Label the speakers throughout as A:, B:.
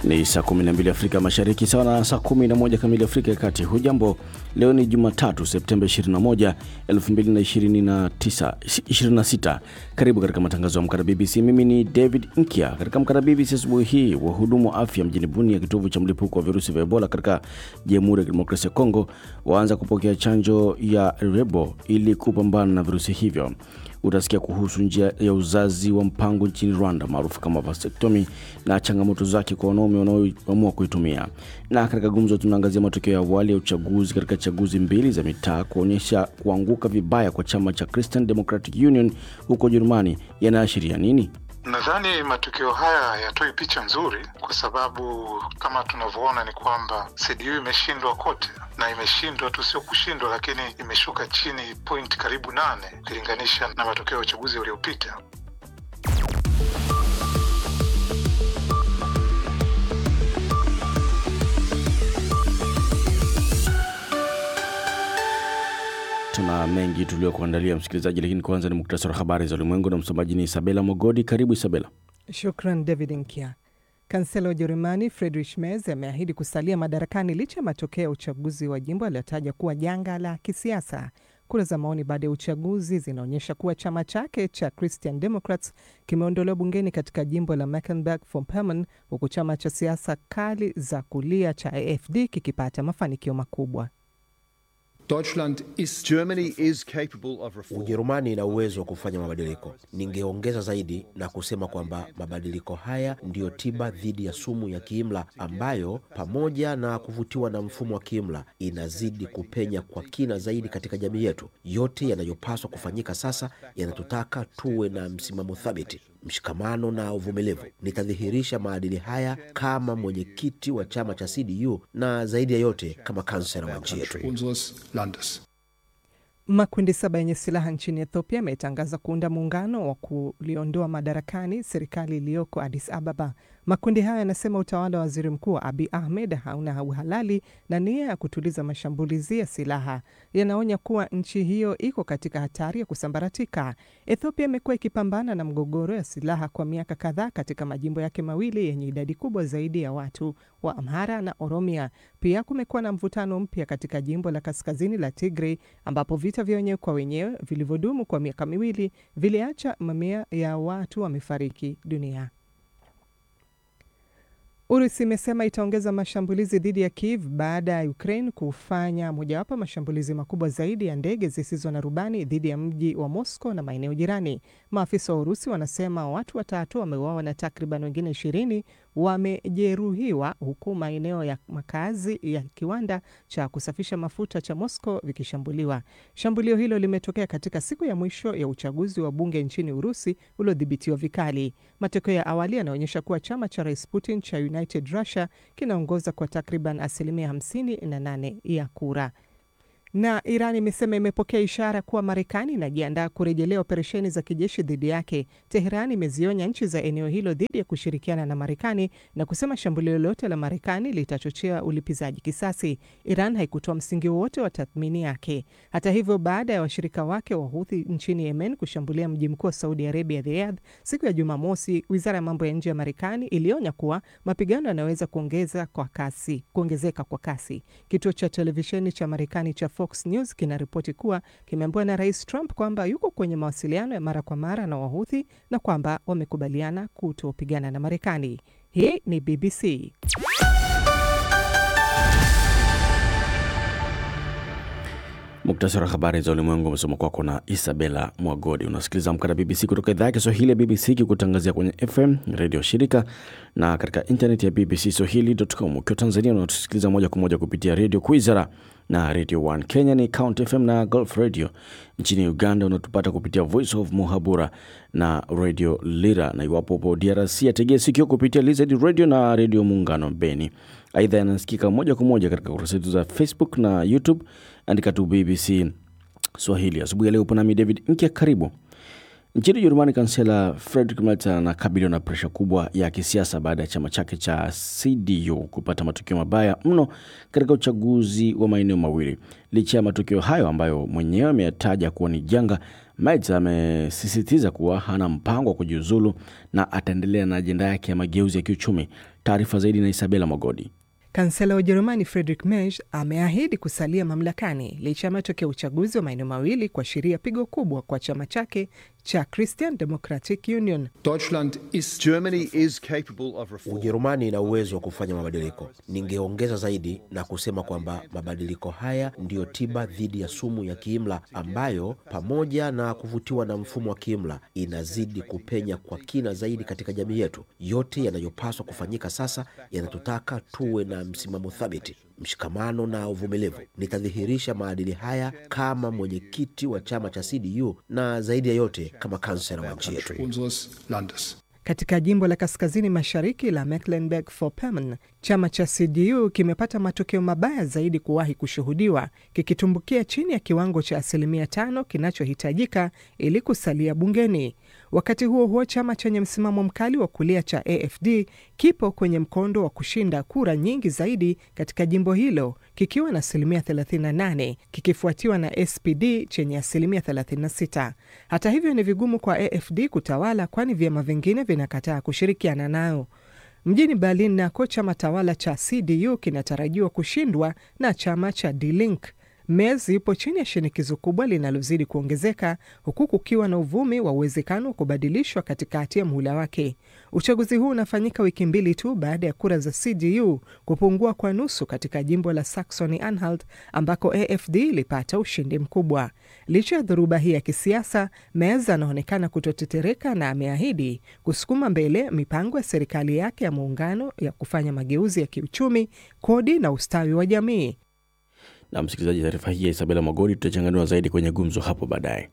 A: Ni saa 12 Afrika Mashariki, sawa na saa 11 kamili Afrika ya Kati. Hujambo, leo ni Jumatatu Septemba 21, 2029 26. Karibu katika matangazo ya Amka BBC. Mimi ni David Nkia. Katika Amka BBC asubuhi hii, wahudumu wa afya mjini Bunia, kitovu cha mlipuko wa virusi vya Ebola katika Jamhuri ya Kidemokrasia ya Kongo, waanza kupokea chanjo ya Rebo ili kupambana na virusi hivyo. Utasikia kuhusu njia ya uzazi wa mpango nchini Rwanda maarufu kama vasectomy na changamoto zake kwa wanaume wanaoamua kuitumia. Na katika gumzo, tunaangazia matokeo ya awali ya uchaguzi katika chaguzi mbili za mitaa kuonyesha kuanguka vibaya kwa chama cha Christian Democratic Union huko Ujerumani yanaashiria nini?
B: Nadhani matokeo haya hayatoi picha nzuri, kwa sababu kama tunavyoona ni kwamba CDU imeshindwa kote, na imeshindwa tu sio kushindwa, lakini imeshuka chini point karibu nane ukilinganisha na matokeo ya uchaguzi uliopita.
A: Tuna mengi tuliokuandalia msikilizaji, lakini kwanza ni muktasari wa habari za ulimwengu na msomaji ni Isabela Mogodi. Karibu Isabela.
C: Shukran David Nkia. Kansela wa Ujerumani Friedrich Merz ameahidi kusalia madarakani licha ya matokeo ya uchaguzi wa jimbo aliyotaja kuwa janga la kisiasa. Kura za maoni baada ya uchaguzi zinaonyesha kuwa chama chake cha Christian Democrats kimeondolewa bungeni katika jimbo la Mecklenburg-Vorpommern, huku chama cha siasa kali za kulia cha AfD kikipata mafanikio makubwa.
D: Ujerumani ina uwezo wa kufanya mabadiliko. Ningeongeza zaidi na kusema kwamba mabadiliko haya ndiyo tiba dhidi ya sumu ya kiimla ambayo, pamoja na kuvutiwa na mfumo wa kiimla, inazidi kupenya kwa kina zaidi katika jamii yetu. Yote yanayopaswa kufanyika sasa yanatutaka tuwe na msimamo thabiti, mshikamano na uvumilivu. Nitadhihirisha maadili haya kama mwenyekiti wa chama cha CDU na zaidi ya yote kama kansela wa nchi yetu.
C: Makundi saba yenye silaha nchini Ethiopia yametangaza kuunda muungano wa kuliondoa madarakani serikali iliyoko Addis Ababa. Makundi hayo yanasema utawala wa waziri mkuu Abiy Ahmed hauna uhalali na nia ya kutuliza mashambulizi ya silaha. Yanaonya kuwa nchi hiyo iko katika hatari ya kusambaratika. Ethiopia imekuwa ikipambana na mgogoro ya silaha kwa miaka kadhaa katika majimbo yake mawili yenye idadi kubwa zaidi ya watu wa Amhara na Oromia. Pia kumekuwa na mvutano mpya katika jimbo la kaskazini la Tigray ambapo vita vya wenyewe kwa wenyewe vilivyodumu kwa miaka miwili viliacha mamia ya watu wamefariki dunia. Urusi imesema itaongeza mashambulizi dhidi ya Kiev baada ya Ukraine kufanya mojawapo mashambulizi makubwa zaidi ya ndege zisizo na rubani dhidi ya mji wa Moscow na maeneo jirani. Maafisa wa Urusi wanasema watu watatu wameuawa na takriban wengine ishirini wamejeruhiwa huku maeneo ya makazi ya kiwanda cha kusafisha mafuta cha Moscow vikishambuliwa. Shambulio hilo limetokea katika siku ya mwisho ya uchaguzi wa bunge nchini Urusi uliodhibitiwa vikali. Matokeo ya awali yanaonyesha kuwa chama cha Rais Putin cha United Russia kinaongoza kwa takriban asilimia 58 ya kura na Iran imesema imepokea ishara kuwa Marekani inajiandaa kurejelea operesheni za kijeshi dhidi yake. Teheran imezionya nchi za eneo hilo dhidi ya kushirikiana na Marekani na kusema shambulio lolote la Marekani litachochea ulipizaji kisasi. Iran haikutoa msingi wowote wa tathmini yake. Hata hivyo, baada ya washirika wake wa Houthi nchini Yemen kushambulia mji mkuu wa Saudi Arabia, Riyadh, siku ya Jumamosi, wizara ya mambo ya nje ya Marekani ilionya kuwa mapigano yanaweza kuongeza kwa kasi, kuongezeka kwa kasi. Kituo cha televisheni cha Marekani cha Fox News kinaripoti kuwa kimeambiwa na Rais Trump kwamba yuko kwenye mawasiliano ya mara kwa mara na Wahuthi na kwamba wamekubaliana kutopigana na Marekani. Hii ni BBC.
A: Muktasari wa habari za ulimwengu umesoma kwako na Isabela Mwagodi. Unasikiliza Amka na BBC kutoka idhaa ya Kiswahili ya BBC kikutangazia kwenye FM redio shirika na katika intaneti ya BBC Swahili.com. Ukiwa Tanzania unatusikiliza moja kwa moja kupitia redio Kwizera na Radio 1. Kenya ni Count FM na Gulf Radio. Nchini Uganda unatupata kupitia Voice of Muhabura na Radio Lira, na iwapo upo DRC ategea sikio kupitia Lizard Radio na Radio Muungano Beni. Aidha, yanasikika moja kwa moja katika kurasa zetu za Facebook na YouTube, andika tu BBC Swahili. Asubuhi ya leo upo nami David Nkia, karibu Nchini Ujerumani, kansela Friedrich Merz anakabiliwa na presha kubwa ya kisiasa baada ya chama chake cha CDU kupata matokeo mabaya mno katika uchaguzi wa maeneo mawili. Licha ya matokeo hayo ambayo mwenyewe ameyataja kuwa ni janga, Merz amesisitiza kuwa hana mpango wa kujiuzulu na ataendelea na ajenda yake ya mageuzi ya kiuchumi. Taarifa zaidi na Isabela Mogodi.
C: Kansela wa Ujerumani Friedrich Merz ameahidi kusalia mamlakani licha ya matokeo ya uchaguzi wa maeneo mawili kuashiria pigo kubwa kwa chama chake cha Christian Democratic Union.
E: Deutschland ist
F: Germany is capable of reform.
D: Ujerumani ina uwezo wa kufanya mabadiliko. Ningeongeza zaidi na kusema kwamba mabadiliko haya ndiyo tiba dhidi ya sumu ya kiimla ambayo, pamoja na kuvutiwa na mfumo wa kiimla, inazidi kupenya kwa kina zaidi katika jamii yetu. Yote yanayopaswa kufanyika sasa yanatutaka tuwe na msimamo thabiti, mshikamano na uvumilivu. Nitadhihirisha maadili haya kama mwenyekiti wa chama cha CDU na zaidi ya yote kama kansela wa nchi yetu.
E: unseres Landes.
C: Katika jimbo la kaskazini mashariki la Mecklenburg-Vorpommern, chama cha CDU kimepata matokeo mabaya zaidi kuwahi kushuhudiwa, kikitumbukia chini ya kiwango cha asilimia tano kinachohitajika ili kusalia bungeni. Wakati huo huo, chama chenye msimamo mkali wa kulia cha AFD kipo kwenye mkondo wa kushinda kura nyingi zaidi katika jimbo hilo kikiwa na asilimia 38 kikifuatiwa na SPD chenye asilimia 36. Hata hivyo, ni vigumu kwa AFD kutawala, kwani vyama vingine vinakataa kushirikiana nayo. Mjini Berlin nako chama tawala cha CDU kinatarajiwa kushindwa na chama cha Die Linke. Merz yupo chini ya shinikizo kubwa linalozidi kuongezeka huku kukiwa na uvumi wa uwezekano wa kubadilishwa katikati ya muhula wake. Uchaguzi huu unafanyika wiki mbili tu baada ya kura za CDU kupungua kwa nusu katika jimbo la Saxony Anhalt ambako AFD ilipata ushindi mkubwa. Licha ya dhoruba hii ya kisiasa, Merz anaonekana kutotetereka na ameahidi kusukuma mbele mipango ya serikali yake ya muungano ya kufanya mageuzi ya kiuchumi, kodi na ustawi wa jamii.
A: Na msikilizaji, taarifa hii ya Isabela Magodi tutachanganua zaidi kwenye gumzo hapo baadaye.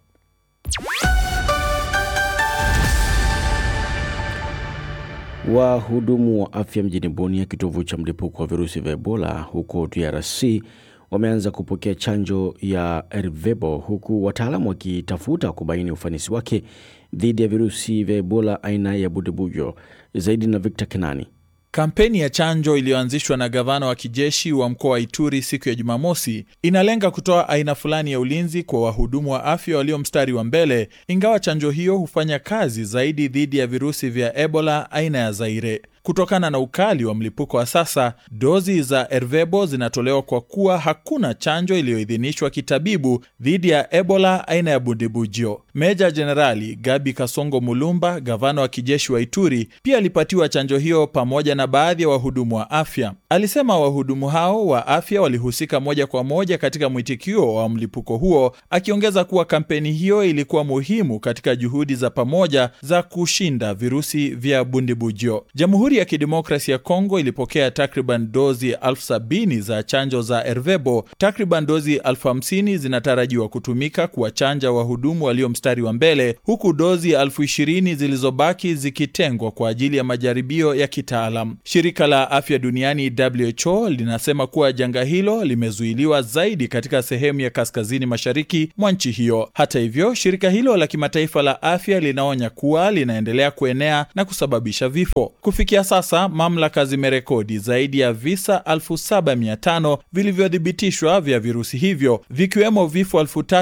A: Wahudumu wa afya mjini Bunia, kitovu cha mlipuko wa virusi vya Ebola huko DRC, wameanza kupokea chanjo ya Ervebo, huku wataalamu wakitafuta kubaini ufanisi wake dhidi ya virusi vya Ebola aina ya Budebujo. Zaidi na Victor Kenani.
G: Kampeni ya chanjo iliyoanzishwa na gavana wa kijeshi wa mkoa wa Ituri siku ya Jumamosi inalenga kutoa aina fulani ya ulinzi kwa wahudumu wa afya walio mstari wa mbele, ingawa chanjo hiyo hufanya kazi zaidi dhidi ya virusi vya Ebola aina ya Zaire. Kutokana na ukali wa mlipuko wa sasa, dozi za Ervebo zinatolewa kwa kuwa hakuna chanjo iliyoidhinishwa kitabibu dhidi ya Ebola aina ya Bundibugyo. Meja Jenerali Gabi Kasongo Mulumba, gavana wa kijeshi wa Ituri, pia alipatiwa chanjo hiyo pamoja na baadhi ya wahudumu wa afya. Alisema wahudumu hao wa afya walihusika moja kwa moja katika mwitikio wa mlipuko huo, akiongeza kuwa kampeni hiyo ilikuwa muhimu katika juhudi za pamoja za kushinda virusi vya Bundibugyo. Jamhuri ya Kidemokrasi ya Kongo ilipokea takriban dozi elfu sabini za chanjo za Ervebo. Takriban dozi elfu hamsini zinatarajiwa kutumika kuwachanja wahudumu walio mstari wa mbele, huku dozi elfu ishirini zilizobaki zikitengwa kwa ajili ya majaribio ya kitaalam. Shirika la Afya Duniani WHO linasema kuwa janga hilo limezuiliwa zaidi katika sehemu ya kaskazini mashariki mwa nchi hiyo. Hata hivyo, shirika hilo la kimataifa la afya linaonya kuwa linaendelea kuenea na kusababisha vifo. Kufikia sasa mamlaka zimerekodi zaidi ya visa 7500 vilivyothibitishwa vya virusi hivyo vikiwemo vifo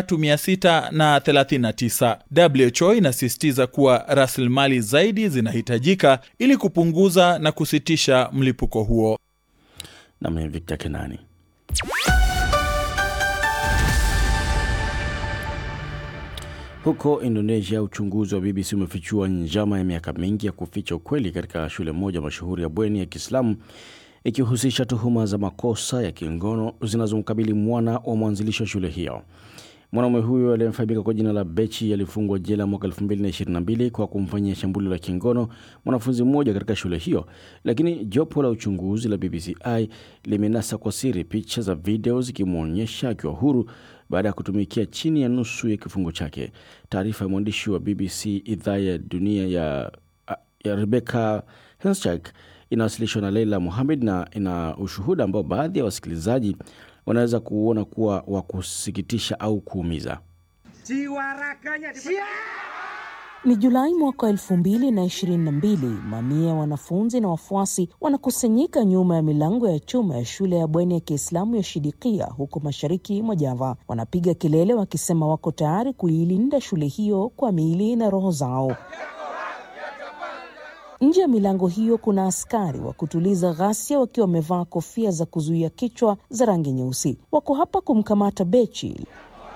G: 3639. WHO inasisitiza kuwa rasilimali zaidi zinahitajika ili kupunguza na kusitisha mlipuko huo.
A: Nami Victor Kenani. Huko Indonesia, uchunguzi wa BBC umefichua njama ya miaka mingi ya kuficha ukweli katika shule moja mashuhuri ya bweni ya Kiislamu ikihusisha tuhuma za makosa ya kingono zinazomkabili mwana wa mwanzilishi wa shule hiyo. Mwanaume huyo aliyefahamika kwa jina la Bechi alifungwa jela mwaka 2022 kwa kumfanyia shambulio la kingono mwanafunzi mmoja katika shule hiyo, lakini jopo la uchunguzi la BBCI limenasa kwa siri picha za video zikimwonyesha akiwa huru baada ya kutumikia chini ya nusu ya kifungo chake. Taarifa ya mwandishi wa BBC idhaa ya dunia ya, ya Rebecca Henschak inawasilishwa na Leila Mohamed na ina ushuhuda ambao baadhi ya wasikilizaji wanaweza kuona kuwa wa kusikitisha au kuumiza.
H: jiwa raganya Ni Julai mwaka elfu mbili na ishirini na mbili. Mamia ya wanafunzi na wafuasi wanakusanyika nyuma ya milango ya chuma ya shule ya bweni ya Kiislamu ya Shidikia huko mashariki mwa Java. Wanapiga kelele wakisema wako tayari kuilinda shule hiyo kwa miili na roho zao. Nje ya milango hiyo kuna askari wa kutuliza ghasia wakiwa wamevaa kofia za kuzuia kichwa za rangi nyeusi. Wako hapa kumkamata Bechi.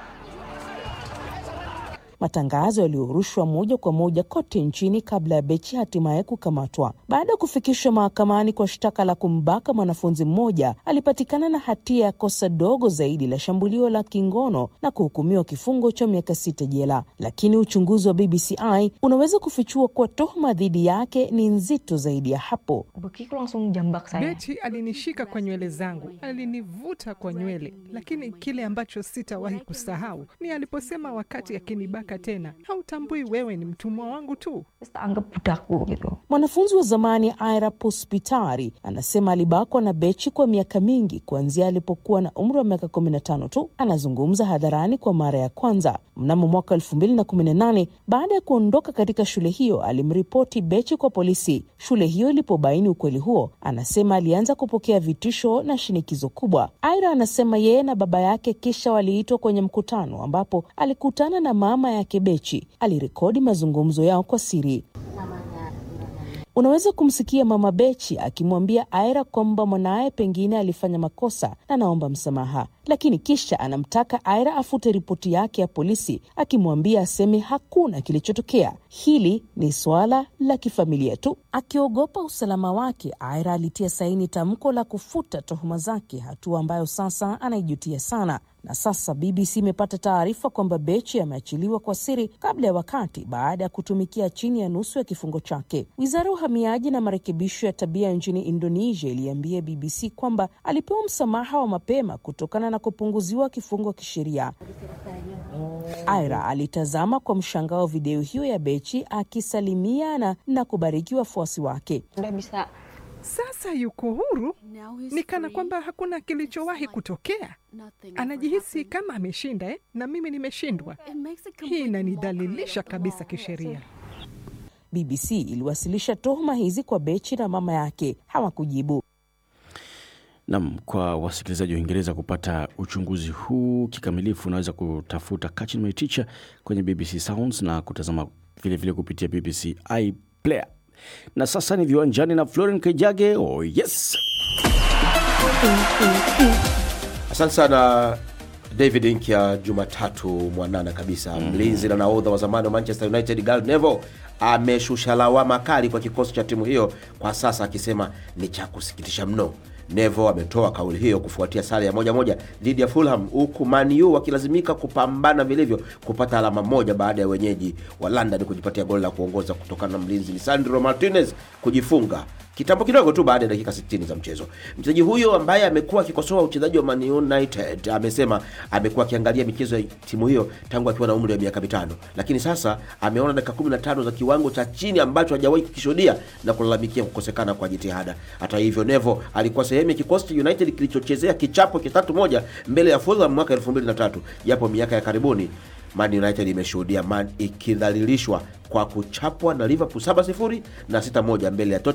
H: Matangazo yaliyorushwa moja kwa moja kote nchini kabla ya Bechi hatimaye kukamatwa. Baada ya kufikishwa mahakamani kwa shtaka la kumbaka mwanafunzi mmoja, alipatikana na hatia ya kosa dogo zaidi la shambulio la kingono na kuhukumiwa kifungo cha miaka sita jela. Lakini uchunguzi wa BBCI unaweza kufichua kuwa tuhuma dhidi yake ni nzito zaidi ya hapo.
C: Bechi alinishika kwa nywele zangu, alinivuta kwa nywele, lakini kile ambacho sitawahi kusahau ni aliposema wakati akinibaka tena, hautambui wewe ni mtumwa wangu tu.
H: Mwanafunzi wa zamani Aira Puspitari anasema alibakwa na Bechi kwa miaka mingi kuanzia alipokuwa na umri wa miaka 15 tu. Anazungumza hadharani kwa mara ya kwanza mnamo mwaka 2018 baada ya kuondoka katika shule hiyo. Alimripoti Bechi kwa polisi. Shule hiyo ilipobaini ukweli huo, anasema alianza kupokea vitisho na shinikizo kubwa. Aira anasema yeye na baba yake kisha waliitwa kwenye mkutano ambapo alikutana na mama yake Bechi. Alirekodi mazungumzo yao kwa siri. Unaweza kumsikia mama Bechi akimwambia Aira kwamba mwanaye pengine alifanya makosa na anaomba msamaha, lakini kisha anamtaka Aira afute ripoti yake ya polisi, akimwambia aseme hakuna kilichotokea. Hili ni suala la kifamilia tu. Akiogopa usalama wake, Aira alitia saini tamko la kufuta tuhuma zake, hatua ambayo sasa anaijutia sana na sasa BBC imepata taarifa kwamba Bechi ameachiliwa kwa siri kabla ya wakati baada ya kutumikia chini ya nusu ya kifungo chake. Wizara ya uhamiaji na marekebisho ya tabia nchini Indonesia iliambia BBC kwamba alipewa msamaha wa mapema kutokana na kupunguziwa kifungo kisheria. Aira alitazama kwa mshangao video hiyo ya Bechi akisalimia na, na kubariki wafuasi wake.
C: Sasa yuko huru, ni kana kwamba hakuna kilichowahi kutokea. Anajihisi kama ameshinda eh? na mimi nimeshindwa. Hii inanidhalilisha kabisa kisheria.
H: BBC iliwasilisha tuhuma hizi kwa Bechi na mama yake, hawakujibu.
A: Nam, kwa wasikilizaji wa Uingereza kupata uchunguzi huu kikamilifu, unaweza kutafuta Catching My Teacher kwenye BBC Sounds na kutazama vilevile vile kupitia BBC iPlayer. Na sasa ni viwanjani na Floren Kejage. Oh yes,
D: Asante sana David Nkya. Jumatatu mwanana kabisa, mlinzi na nahodha wa zamani wa Manchester United Gary Neville ameshusha lawama kali kwa kikosi cha timu hiyo kwa sasa, akisema ni cha kusikitisha mno. Neville ametoa kauli hiyo kufuatia sare ya moja moja dhidi ya Fulham, huku Man U wakilazimika kupambana vilivyo kupata alama moja baada ya wenyeji wa London kujipatia goli la kuongoza kutokana na mlinzi Lisandro Martinez kujifunga kitambo kidogo tu baada ya dakika 60 za mchezo. Mchezaji huyo ambaye amekuwa akikosoa uchezaji wa Man United amesema amekuwa akiangalia michezo ya timu hiyo tangu akiwa na umri wa miaka mitano, lakini sasa ameona dakika 15 za kiwango cha chini ambacho hajawahi kukishuhudia na kulalamikia kukosekana kwa jitihada. Hata hivyo, Neville alikuwa sehemu ya kikosi cha United kilichochezea kichapo kitatu moja mbele ya Fulham mwaka 2003 japo miaka ya karibuni Man United imeshuhudia Man ikidhalilishwa kwa kuchapwa na Liverpool 7-0 na 6-1 mbele ya Tottenham